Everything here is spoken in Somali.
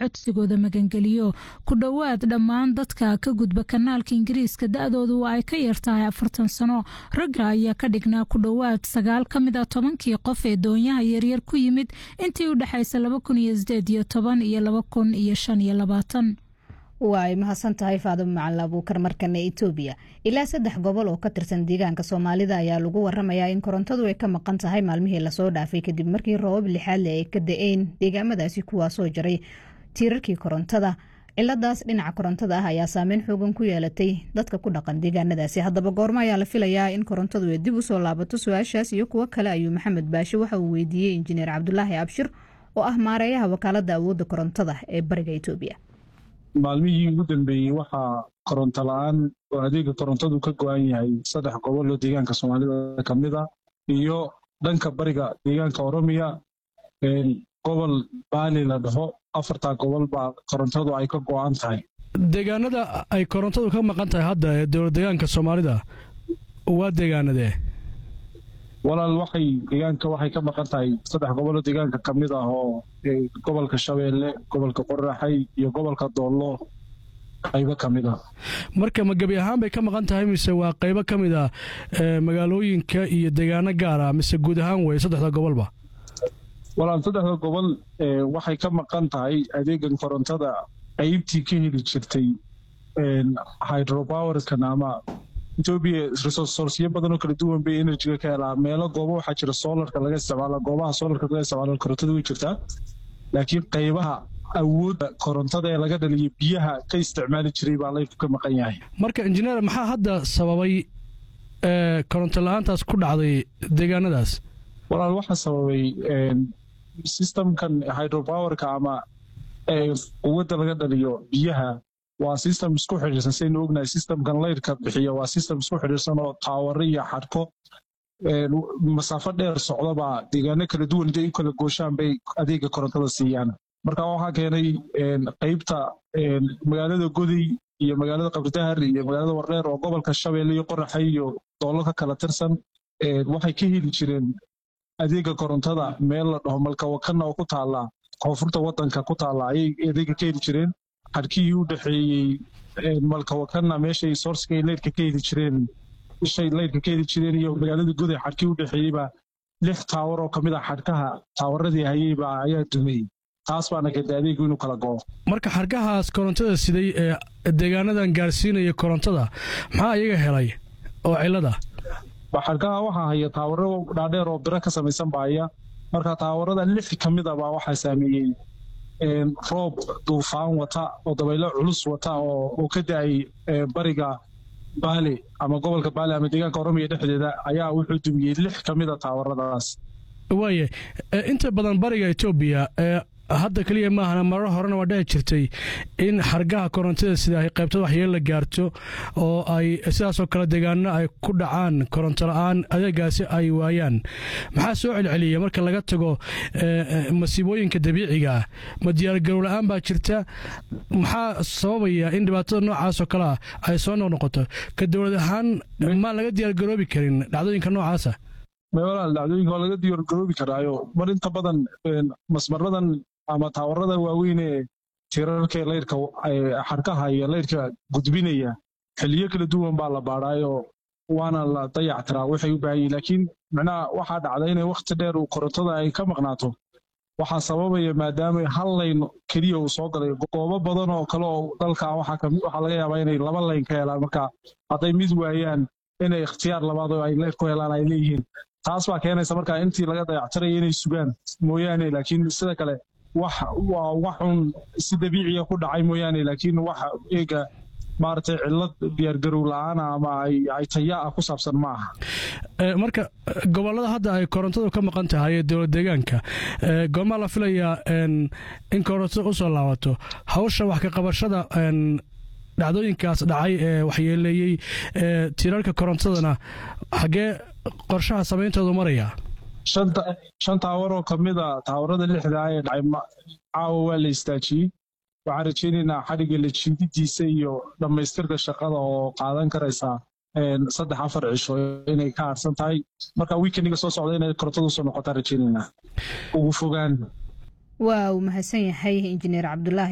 codsigooda magangeliyo ku dhowaad dhammaan dadka ka gudba kanaalka ingiriiska da-doodu waa ay ka yartahay afartan sano ragga ayaa ka dhignaa ku dhowaad sagaal ka mid a tobankii qof ee doonyaha yaryar ku yimid intii u dhexaysa laba kun iyo sideed iyo toban iyo laba kun iyo shan iyo labaatan waa ay mahadsan tahay faadimo macalin abuukar markana etoobiya ilaa saddex gobol oo ka tirsan deegaanka soomaalida ayaa lagu waramayaa in korontadu ay ka maqan tahay maalmihii lasoo dhaafay kadib markii roobab lixaadle ay ka da-een deegaamadaasi kuwaasoo jaray tiirarkii korontada ciladaas dhinaca korontada ah ayaa saameyn xoogan ku yeelatay dadka ku dhaqan deegaanadaasi haddaba goormo ayaa la filayaa in korontadu ay dib usoo laabato su-aashaas iyo kuwo kale ayuu maxamed baashe waxa uu weydiiyey injineer cabdulaahi abshir oo ah maareeyaha wakaalada awoodda korontada ee bariga etoobiya maalmihii ugu dambeeyey waxaa koronto la-aan oo adeega korontadu ka go-an yahay saddex gobol oo deegaanka soomaalida ka mid a iyo dhanka bariga deegaanka oromiya gobol baali la dhaho afartaa gobol baa korontadu ay ka go-an tahay deegaanada ay korontadu ka maqan tahay hadda ee dowlad deegaanka soomaalida waa deegaanadee walaal waxay deegaanka waxay ka maqan tahay saddex gobol oo deegaanka ka mid ah oo gobolka shabeelle gobolka qoraxay iyo gobolka doollo qaybo ka mid ah marka ma gebi ahaan bay ka maqan tahay mise waa qaybo ka mid ah magaalooyinka iyo deegaano gaar ah mise guud ahaan wey saddexda gobolba walaal saddexda gobol waxay ka maqan tahay adeegan korontada qaybtii ka heli jirtay hydropowerkan ama etoobiya resourceyo badan oo kala duwan bay energyga ka helaa meelo goobo waxaa jira solarka laga isticmaala goobaha solarka laga isticmaalo korontada way jirtaa laakiin qaybaha awoodda korontada ee laga dhaliyo biyaha ka isticmaali jiray baa laydku ka maqan yahay marka injineer maxaa hadda sababay koronto la-aantaas ku dhacday deegaanadaas walaal waxaa sababay systemkan hydropowerka ama quwadda laga dhaliyo biyaha waa system isku xidhiirsan saynu ognahay systemkan laydhka bixiya waa system isku xidhiirsan oo taawaro iyo xadhko masaafo dheer socdabaa deegaano kala duwan intay u kala gooshaan bay adeega korontada siiyaan marka waxaa keenay qaybta magaalada goday iyo magaalada qabridahar iyo magaalada wardheer oo gobolka shabeelle iyo qoraxay iyo doollo ka kala tirsan waxay ka heli jireen adeega korontada meel la dhaho malkawakanna oo ku taalla koonfurta wadanka ku taalla ayay adeega ka heli jireen xadhkihii u dhexeeyey malkawakanna meeshay soorska leydhka ka heli jireen ishay leydhka ka heli jireen iyo magaalada goday xadhkii u dhexeeyeybaa lix taawar oo kamid a xadhkaha taawaradii hayeybaa ayaa dumay taas baana keentay adeegu inuu kala go'o marka xadhkahaas korontada siday ee deegaanadan gaarsiinaya korontada maxaa iyaga helay oo cilada xadhkaha waxaa haya taawaro dhaadheer oo biro ka samaysan baaya marka taawarada lix ka mid a baa waxaa saameeyey roob duufaan wata oo dabaylo culus wata oo ka da-ay bariga baali ama gobolka baali ama deegaanka oromiya dhexdeeda ayaa wuxuu dumiyey lix ka mid a taawaradaas waaye inta badan bariga etoobiya hadda keliya maahana marar horena waa dhici jirtay in xargaha korontada sida ay qaybtada waxyeel la gaarto oo ay sidaasoo kale deegaano ay ku dhacaan koronto la-aan adeegaasi ay waayaan maxaa soo celceliya marka laga tago masiibooyinka dabiiciga ah ma diyaargarow la-aan baa jirta maxaa sababaya in dhibaatada noocaasoo kale ah ay soo noqnoqoto ka dowlad ahaan maan laga diyaargaroobi karin dhacdooyinka noocaasa walaal dhacdooyinka waa laga diyaargaroobi karaayo mar inta badan masmaradan ama taawarada waaweyn ee tirarka laydhka xarkaha iyo laydhka gudbinaya xiliyo kala duwan baa la baadhaayo waana la dayactiraa waxay u baahan yihin laakiin micnaha waxaa dhacda inay wakhti dheer uu korontada ay ka maqnaato waxaa sababaya maadaama hal layn keliya uu soo galay goobo badan oo kale oo dalka waxaa laga yaabaa inay laba layn ka helaan marka hadday mid waayaan inay ikhtiyaar labaad oo ay leyd ku helaan ay leeyihiin taas baa keenaysa marka intii laga dayactiraya inay sugaan mooyaane laakiin sida kale wax waa waxun si dabiiciya ku dhacay mooyaane laakiin wax eega maaragtay cillad diyaargarow la-aana ama ay taya ah ku saabsan ma aha marka gobollada hadda ay korontadu ka maqan tahay ee dowlad deegaanka goormaa la filayaa in korontada usoo laabato hawsha wax ka qabashada dhacdooyinkaas dhacay ee waxyeeleeyey tirarka korontadana xaggee qorshaha samayntoodu maraya shan taawar oo ka mid a taawarada lixdaa ee dhacay caawa waa la istaajiyey waxaan rajaynaynaa xadhigga la jiididiisa iyo dhammaystirka shaqada oo qaadan karaysaa saddex afar cisho inay ka harsan tahay marka wiikendiga soo socda inay korontadu soo noqotaan rajaynaynaa ugu fogaan waa uu mahadsan yahay injineer cabdulaahi